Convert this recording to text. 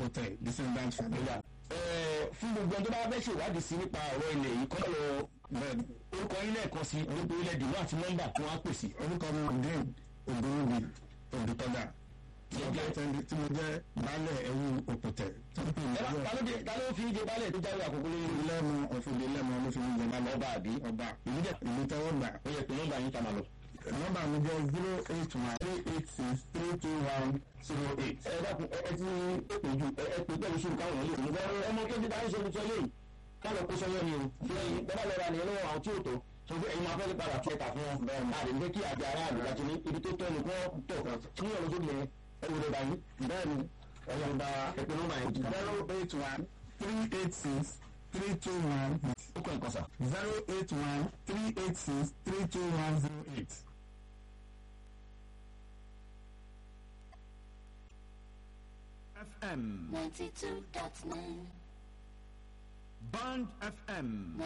hotel descendant family. fún gbogbo ẹni tó bá fẹ́ ṣèwádìí sí nípa ọ̀rọ̀ ilẹ̀ yìí kọ́ lọ bẹ́ẹ̀ni orúkọ yín lẹ́ẹ̀kan sí orúkọ ilẹ̀ dùnú àti nọ́mbà tí wọ́n á pèsè. orúkọ mi ọdún ògbóǹgbì òdùtọ́gà tí mo Jẹ́- jẹ́ tí mo jẹ́ baálẹ̀ ẹ̀wù òpòtẹ̀ tó ń pè ní ẹ bá- ọjọ́ ta ló dé- ta ló fi ń jẹ baálẹ̀ tó jáwé àkókò lórí ìlú lẹ́nu ọ̀fọ̀dé lẹ́nu ló fi ń jẹ baálẹ̀ ọba àbí ọba ìlú jẹ́ ìlú tẹ́wọ́ gbà ó yẹ pé nọ́mbà yín ta máa lọ. nọ́mbà mi jẹ́ zero eight one three eight six three two one zero eight. ẹ dákun ẹ ẹ ti pè ju ẹ ẹ pè pẹ̀lú sùúrù káwọn yìí lè fún ọmọ kéde bá ń ṣe olùsọ yìí kálọ̀ kó sọyọ́ ni o lẹ́yìn bẹ́ẹ̀ lọ́ra ni lọ́wọ́ àwọn tí ò tó sọ pé ẹ̀yin máa fẹ́ padà tún ẹ̀ka fún wọn bẹ́ẹ̀ máa lè ní kí àjẹ ara àlùkà ti ní ibi tó tọ́ ni kí wọ́n tọ̀ tí wọ́n lọ sókè ẹ wò lè bá yín bẹ́ẹ̀ni ẹ̀yọ̀ bá ẹ̀pẹ́ nọ́mbà yẹn jù. zero eight one three eight six three two one ó kọ́ ẹ̀kọ́ sà. zero eight one three eight six three two one zero eight. FM, 92.9 Band FM,